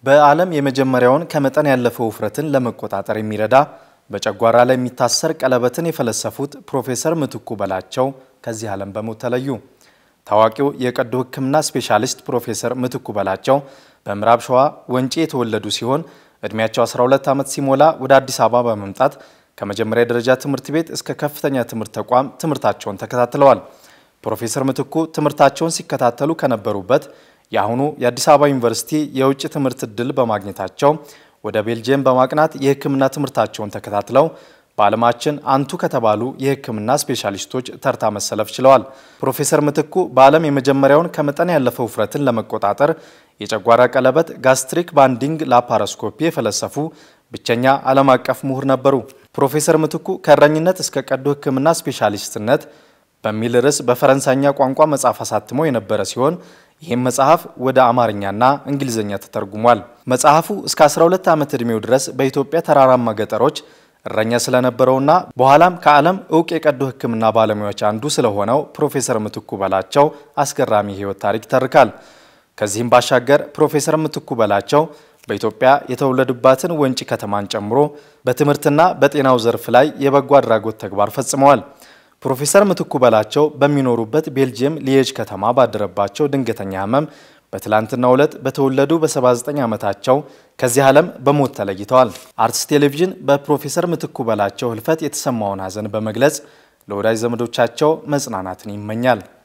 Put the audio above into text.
በዓለም የመጀመሪያውን ከመጠን ያለፈ ውፍረትን ለመቆጣጠር የሚረዳ በጨጓራ ላይ የሚታሰር ቀለበትን የፈለሰፉት ፕሮፌሰር ምትኩ በላቸው ከዚህ ዓለም በሞት ተለዩ። ታዋቂው የቀዶ ሕክምና ስፔሻሊስት ፕሮፌሰር ምትኩ በላቸው በምዕራብ ሸዋ ወንጪ የተወለዱ ሲሆን ዕድሜያቸው 12 ዓመት ሲሞላ ወደ አዲስ አበባ በመምጣት ከመጀመሪያ ደረጃ ትምህርት ቤት እስከ ከፍተኛ ትምህርት ተቋም ትምህርታቸውን ተከታትለዋል። ፕሮፌሰር ምትኩ ትምህርታቸውን ሲከታተሉ ከነበሩበት የአሁኑ የአዲስ አበባ ዩኒቨርሲቲ የውጭ ትምህርት ዕድል በማግኘታቸው ወደ ቤልጅየም በማቅናት የሕክምና ትምህርታቸውን ተከታትለው በዓለማችን አንቱ ከተባሉ የሕክምና ስፔሻሊስቶች ተርታ መሰለፍ ችለዋል። ፕሮፌሰር ምትኩ በዓለም የመጀመሪያውን ከመጠን ያለፈ ውፍረትን ለመቆጣጠር የጨጓራ ቀለበት ጋስትሪክ ባንዲንግ ላፓሮስኮፒ የፈለሰፉ ብቸኛ ዓለም አቀፍ ምሁር ነበሩ። ፕሮፌሰር ምትኩ ከእረኝነት እስከ ቀዶ ሕክምና ስፔሻሊስትነት በሚል ርዕስ በፈረንሳይኛ ቋንቋ መጽሐፍ አሳትሞ የነበረ ሲሆን ይህም መጽሐፍ ወደ አማርኛና እንግሊዝኛ ተተርጉሟል። መጽሐፉ እስከ 12 ዓመት ዕድሜው ድረስ በኢትዮጵያ ተራራማ ገጠሮች እረኛ ስለነበረውና በኋላም ከዓለም እውቅ የቀዶ ሕክምና ባለሙያዎች አንዱ ስለሆነው ፕሮፌሰር ምትኩ በላቸው አስገራሚ የህይወት ታሪክ ይተርካል። ከዚህም ባሻገር ፕሮፌሰር ምትኩ በላቸው በኢትዮጵያ የተወለዱባትን ወንጪ ከተማን ጨምሮ በትምህርትና በጤናው ዘርፍ ላይ የበጎ አድራጎት ተግባር ፈጽመዋል። ፕሮፌሰር ምትኩ በላቸው በሚኖሩበት ቤልጅየም ሊየጅ ከተማ ባደረባቸው ድንገተኛ ህመም በትላንትናው ዕለት በተወለዱ በ79 ዓመታቸው ከዚህ ዓለም በሞት ተለይተዋል። አርትስ ቴሌቪዥን በፕሮፌሰር ምትኩ በላቸው ህልፈት የተሰማውን ሐዘን በመግለጽ ለወዳጅ ዘመዶቻቸው መጽናናትን ይመኛል።